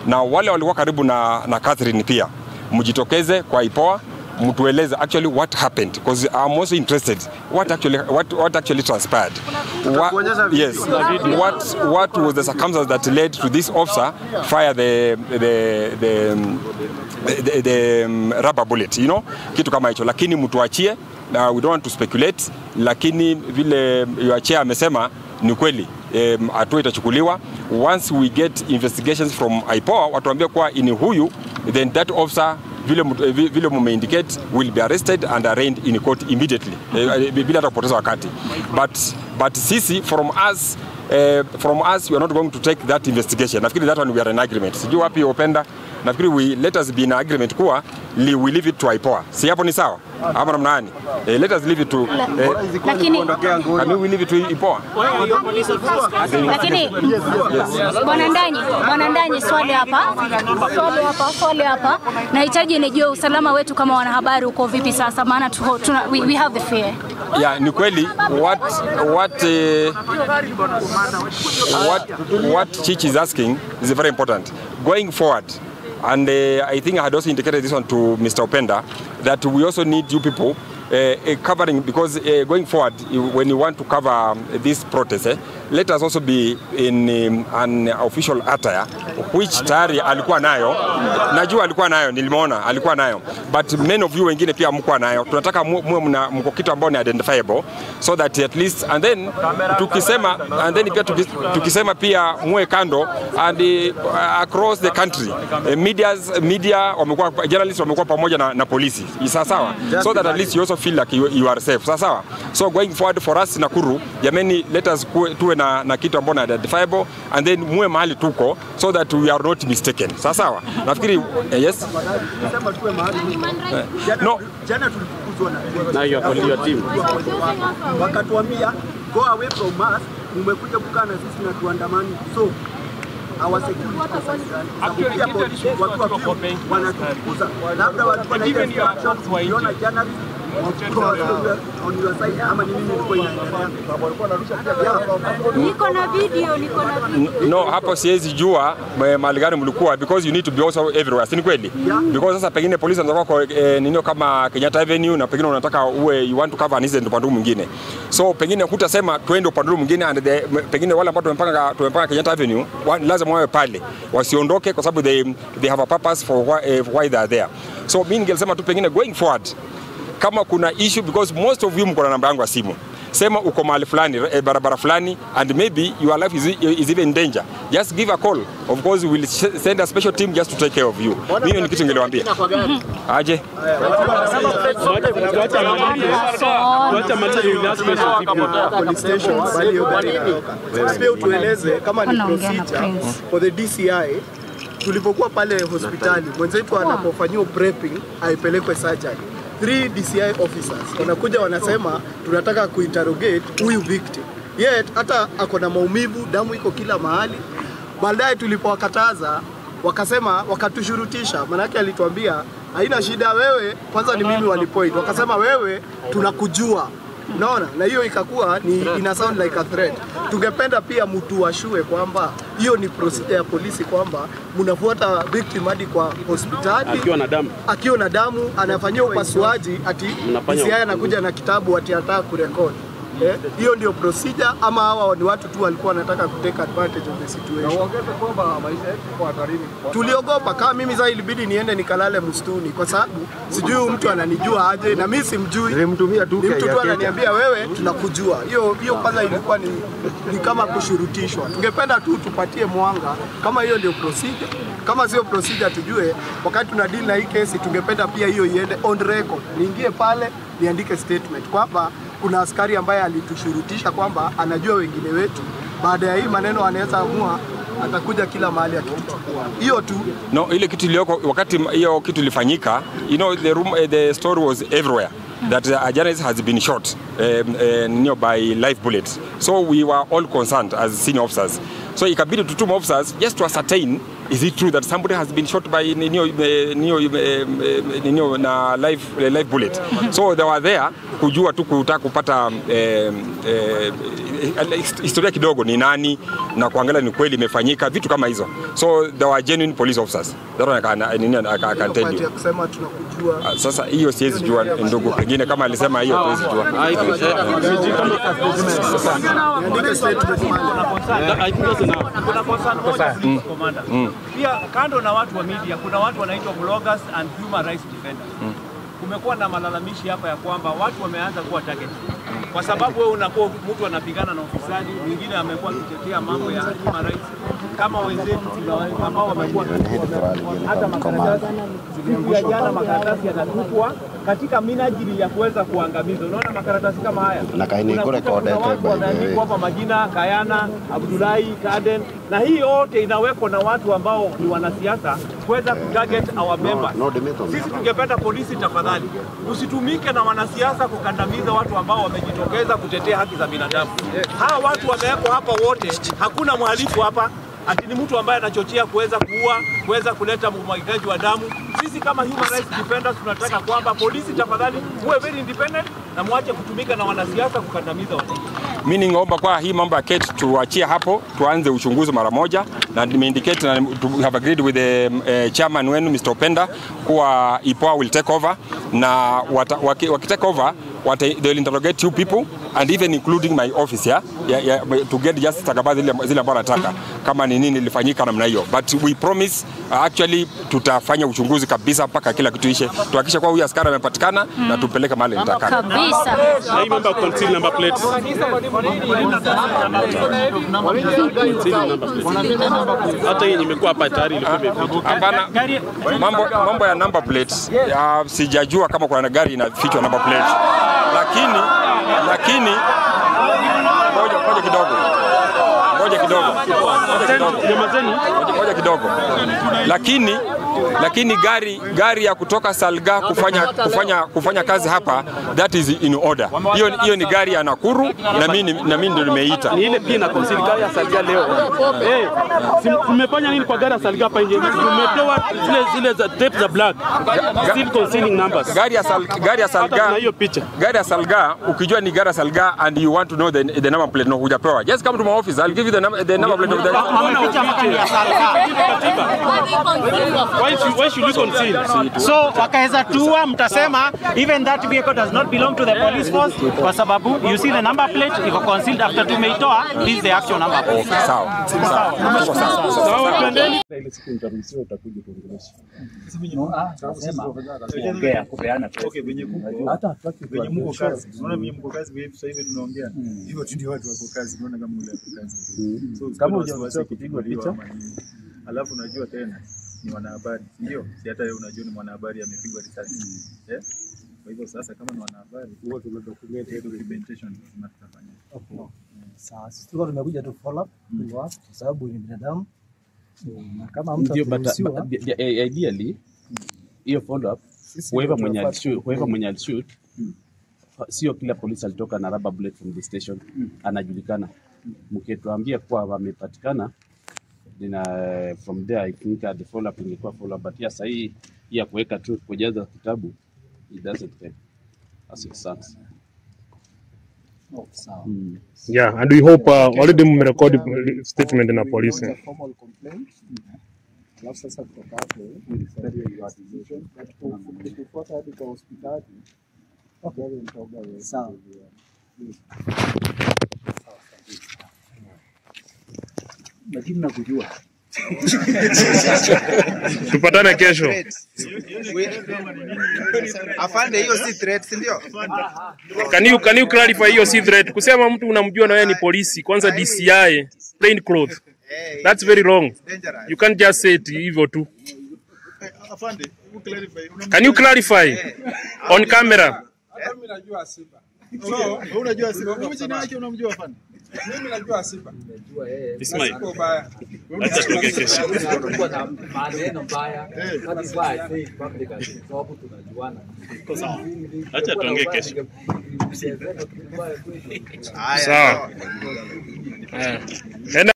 na wale walikuwa karibu na, na Catherine pia mjitokeze kwa IPOA mtueleze actually what happened because I'm also interested what actually what, what actually transpired what, yes what what was the circumstance that led to this officer fire the the the, um, the, the um, rubber bullet you know kitu kama hicho lakini mtuachie na we don't want to speculate lakini vile your chair amesema ni kweli um, hatua itachukuliwa once we get investigations from IPOA watuambie kuwa ini huyu then that officer vile, mtu- eh, vi- vile mumeindicate will be arrested and arraigned in court immediately eh, eh, bila hata kupoteza wakati but, but sisi from us Uh, from us we are not going to take that investigation nafikiri that one we are in agreement sijui wapi openda nafikiri we let us be in agreement kuwa li, we leave it to IPOA si hapo ni sawa ama namna gani eh, let us leave it to eh, Lakini can we leave it to IPOA lakini bwana Ndanyi, bwana Ndanyi, swali hapa, swali hapa, swali hapa, nahitaji nijue usalama wetu kama wanahabari uko vipi sasa, maana tuko- tuna, we, we have the fear. yeah, ni kweli what what uh, what what Chich is asking is very important. Going forward, and uh, I think I had also indicated this one to Mr. Openda that we also need you people. Uh, uh, covering because uh, going forward you- when you want to cover um, this protest eh, let us also be in um, an official attire which tayari alikuwa nayo najua alikuwa nayo nilimwona alikuwa nayo but many of you wengine pia mkuwa nayo tunataka mu- muwe mna mko kitu ambao ni identifiable so that at least and then tukisema and then pia tuki- tukisema pia muwe kando and uh, across the country uh, medias media wamekuwa journalists wamekuwa pamoja na, na polisi sawa sawa so that at least you also feel like you, you are safe sawa sawa so going forward for us Nakuru jameni let us kuwe- tuwe na, na kitu ambao ni identifiable and then muwe mahali tuko so that we are not mistaken sawa sawa nafikiri eh, yes no Jana tulifukuzwa na Now you are calling your team. wakatuambia go away from us, mmekuja kukaa na sisi na tuandamani, so our security kwa serikali. Sababu pia polisi watu wa pili wanatufukuza, labda walikuwa na ile instruction, ukiona journalist wa- on your side ama ni nini ilikuwa inaendelea. Niko na video, niko na video. no hapo siwezi jua eh, mahali gani mlikuwa because you need to be also everywhere si ni kweli because sasa pengine polisi anataka kwa eh, ninio kama Kenyatta Avenue na pengine unataka uwe you want to cover an incident upande huu mwingine so pengine hutasema twende upande huu mwingine and the, m- pengine wale ambao tumepanga tumepanga Kenyatta Avenue wa, lazima wawe pale wasiondoke kwa sababu they, they have a purpose for why, eh, why they are there so mimi ningesema tu pengine going forward kama kuna issue because most of you mko na namba yangu ya simu sema uko mahali fulani eh, barabara fulani and maybe your life is, is even in danger just give a call of course we will sh- send a special team just to take care of you mimi ni kitu ningeliwaambia aje Tuacha malize you last question vipi? police station bali hiyo gari inatoka. Pia utueleze kama ni Wanaongea na procedure Prince. for the DCI tulipokuwa pale hospitali mwenzetu anapofanyiwa prepping aipelekwe surgery. Three DCI officers wanakuja wanasema tunataka kuinterrogate huyu victim. Yet hata ako na maumivu, damu iko kila mahali. Baadaye tulipowakataza wakasema wakatushurutisha, manake alituambia haina shida, wewe kwanza ni mimi walipoint, wakasema wewe tunakujua Unaona, na hiyo ikakuwa ni ina sound like a threat. Tungependa pia mtu washue kwamba hiyo ni procedure ya polisi, kwamba mnafuata victim hadi kwa hospitali Akiwa na damu. akiwa na damu anafanyiwa upasuaji, ati Mnafanya DCI anakuja na kitabu ati anataka kurekodi Eh, hiyo ndio procedure ama hawa ni watu tu walikuwa wanataka kutake advantage of the situation. Tuliogopa kama mimi sasa, ilibidi niende nikalale msituni kwa sababu sijui huyu mtu ananijua aje na mimi simjui. Nilimtumia tu Ni mtu tu Kenya. ananiambia wewe, tunakujua. Hiyo hiyo kwanza ilikuwa ni, ni kama kushurutishwa. Tungependa tu tupatie mwanga kama hiyo ndio procedure. Kama sio procedure, tujue wakati tuna deal na hii kesi, tungependa pia hiyo iende on record, niingie pale niandike statement kwamba kuna askari ambaye alitushurutisha kwamba anajua wengine wetu. Baada ya hii maneno anaweza amua atakuja kila mahali akituchukua. Hiyo tu no ile kitu iliyoko wakati hiyo kitu ilifanyika you know the room eh, the story was everywhere that a journalist has been shot um, uh, near by live bullets so we were all concerned as senior officers so ikabidi tutume officers just to ascertain is it true that somebody has been shot by ninio, eh, ninio, eh, eh, ninio na live, eh, live bullet so they were there kujua tu kutaka kupata eh, eh, eh, historia kidogo ni nani na kuangalia ni kweli imefanyika vitu kama hizo so there were genuine police officers that one I can, I, nini, I, can- I can tell Part you ya kusema tunakujua Ah, sasa hiyo siwezi jua ndugu pengine kama alisema hiyo tuwezi jua andike statement mahali. kuna concern moja please, commander. Pia kando na watu wa media, kuna watu wanaitwa bloggers and human rights defenders. Kumekuwa na malalamishi hapa ya kwamba watu wameanza kuwa target kwa sababu wewe unakuwa mtu anapigana na ufisadi, mwingine amekuwa akitetea mambo ya human rights kama wenzetu tuna- ambao wamekuwa hata makaratasi siku ya jana makaratasi yanatupwa katika minajili ya kuweza kuangamiza. Unaona makaratasi kama haya Na kaini Unakuta kule kuna kodete watu by the way. wameandikwa hapa majina Kayana, Abdullahi, Kaden, na hii yote inawekwa na watu ambao ni wanasiasa kuweza kutarget our members. no, Dimitri. Sisi tungependa polisi, tafadhali usitumike na wanasiasa kukandamiza watu ambao wamejitokeza kutetea haki za binadamu. Hawa watu wamewekwa hapa wote, hakuna mhalifu hapa ati ni mtu ambaye anachochea kuweza kuua, kuweza kuleta umwagikaji wa damu. Sisi kama human rights defenders tunataka kwamba polisi, tafadhali muwe very independent na mwache kutumika na wanasiasa kukandamiza wananchi. mi ningeomba kwa hii mambo ya Kate tuachie hapo, tuanze uchunguzi mara moja, na nimeindicate na to have agreed with the uh, chairman wenu Mr. Openda kuwa IPOA will take over na wata, waki, waki take over wata, they will interrogate you people and even including my office yeah? Yeah, yeah, to get just stakabadhi zile zile ambazo nataka kama ni nini ilifanyika namna hiyo, but we promise uh, actually tutafanya uchunguzi kabisa mpaka kila kitu ishe, tuhakikishe kwa huyu askari amepatikana na tumpeleke mahali nitakana. kabisa. Na hii mambo ya conceal number plates. Conceal number plates. Hata yenye imekuwa hapa tayari ilikuwa imepita. Hapana, mambo, mambo ya number plates ya, sijajua kama kuna gari inafichwa number plate, lakini lakini ngoja ngoja kidogo ngoja kidogo ngoja kidogo Nyamazeni. ngoja- ngoja kidogo, lakini lakini gari gari ya kutoka Salga kufanya kufanya kufanya kazi hapa that is in order. Hiyo hiyo ni gari ya Nakuru na mimi na mimi ndio nimeita. Ni ile pia na conceal gari ya Salga leo. Eh, si- mmefanya nini kwa gari ya Salga hapa nje? Mmetoa zile zile za tape za black. Still concealing numbers. Gari ya Sal, gari ya Hata Salga kuna hiyo picha. gari ya Salga ukijua ni gari ya Salga and you want to know the, the number plate no hujapewa just come to my office I'll give you the, number, the number plate of the Wameficha mpaka ni ya Salga. Why should, why should you conceal? So wakaweza tua, mtasema even that vehicle does not belong to the police force kwa sababu you see the number plate iko concealed after tumeitoa, this is the actual number plate. sawa sawa Tuko sawa Sawa, twendeni. venye mko kazi, unaona venye mko kazi, wewe sasa hivi tunaongea hivyo tu, ndio watu wako kazi, unaona kama ule wako kazi. So kama hujaruhusiwa kupigwa picha, alafu unajua tena ni mwanahabari, ndio si hata wewe unajua ni mwanahabari amepigwa risasi eh. Kwa hivyo sasa, kama ni mwanahabari, huwa tuna document hiyo documentation lazima tutafanya. Sawa, sisi tulikuwa tumekuja tu follow up follow up kwa sababu ni binadamu So, na kama mtu Ndio, but, akiruhusiwa, but the- the- ideally hiyo follow up Sisi whoever ndio mwenye tunafaa alishoot kuwa- whoever mwenye alishoot sio kila polisi alitoka na rubber bullet from the station anajulikana. Mkituambia kuwa wamepatikana nina from there I think uh, the follow up ingekuwa follow up, but yeah, sahii hii ya kuweka tu kujaza kitabu it doesn't help as it stands. Oh, sawa. Mm. Yeah, and we hope uh, already mmerekodi statement na polisi. Lodge a formal complaint. Alafu sasa kutoka hapo we'll your decision. But ku- kufuata hadi kwa hospitali wewe mtaoga wewe. Sawa. Lakini nakujua. Tupatane kesho. Afande, hiyo si threat, si ndio? Can you, can you clarify hiyo si threat? Kusema mtu unamjua na wewe ni polisi, kwanza DCI, plain clothes. That's very wrong. You can't just say it hivyo tu. Afande, hebu clarify. Can you clarify on camera? Hata mimi najua Simba. So, wewe unajua Simba. Wewe jina yake unamjua Afande? Mimi najua Simba. Ismail. Siko ubaya. Acha tuongee kesho. maneno mbaya hadi why I say it publicly sababu tunajuana. Acha tuongee kesho. Sawa. Eh. Enda